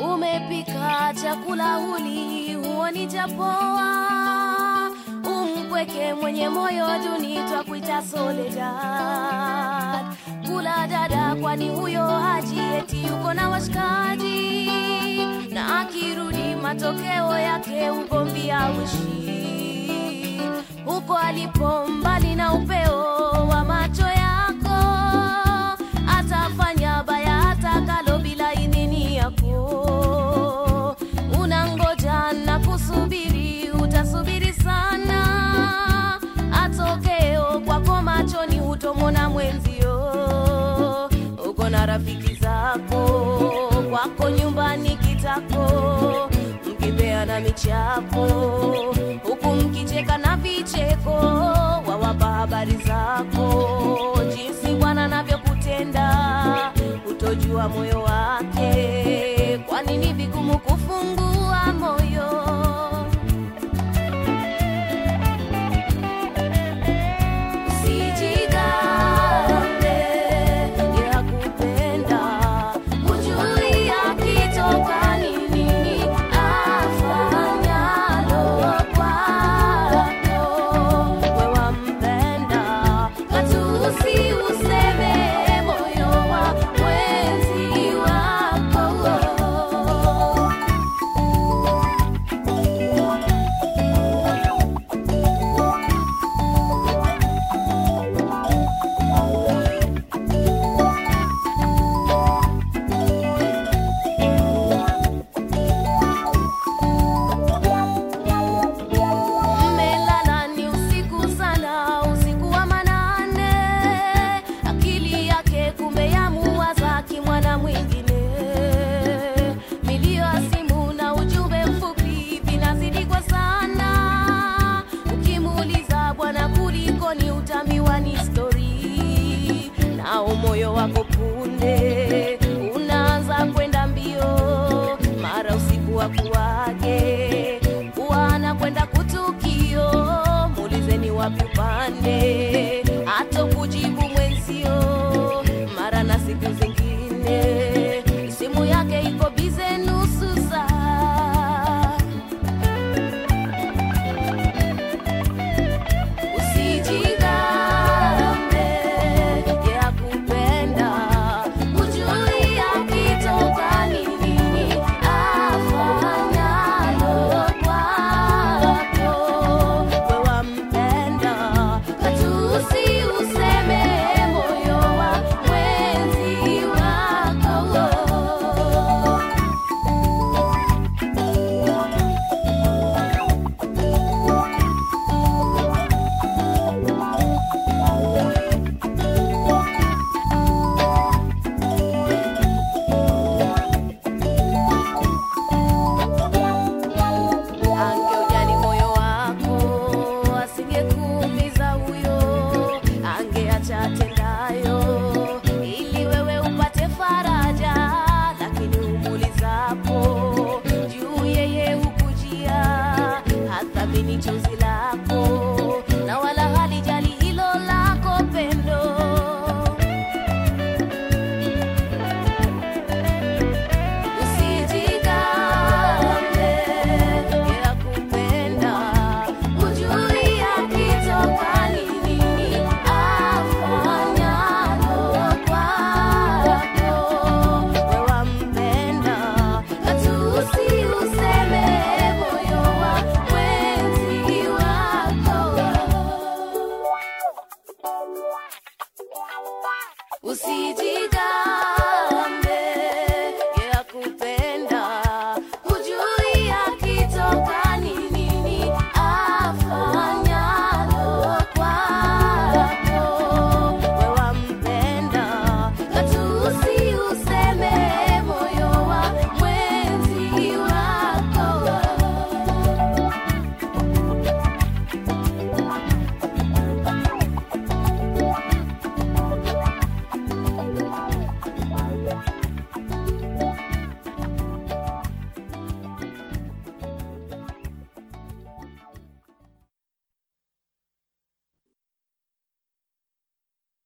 umepika chakula huli huoni chapoa umpweke mwenye moyo duni twakuita Soledad. Kula dada, kwani huyo haji eti yuko na washikaji, na akirudi matokeo yake ugomvi auishi huko alipo, mbali na upeo wa macho yako, atafanya baya atakalo bila idhini yako. Unangoja na kusubiri, utasubiri sana, atokeo kwako machoni hutomona mwenzio. Uko na rafiki zako, kwako nyumbani kitako, mkipeana michapo, huku mkicheka na vicheko, wawapa habari zako, jinsi Bwana anavyokutenda, utojua moyo wake, kwani ni vigumu kufungua moyo. Usijigambe, yakupenda, hujui akitoka ni nini afanyalo kwako. We wampenda, katusi useme moyo wa mwenzi wako. Mmelala ni usiku sana, usiku wa manane, akili yake kumbe yamuwaza kimwana mwingine. Milio ya simu na ujumbe mfupi vinazidi kwa sana, ukimuuliza bwana, kulikoni, utaambiwa ni stori, nao moyo wako punde unaanza kwenda mbio, mara usiku wa kuage kuana kwenda kutukio, muulizeni wapi upande, hata kujibu mwenzio, mara na siku zingine simu yake iko bize nusu saa. Usijigambe, yakupenda, hujui akitoka ni nini afanyalo kwako. We wampenda, katusi useme moyo wa mwenzi wako. Angeujali moyo wako, asingekuumiza huyo, angeacha atendayo ili wewe upate faraja. Lakini umuulizapo juu, yeye hukujia, hathamini chozi lako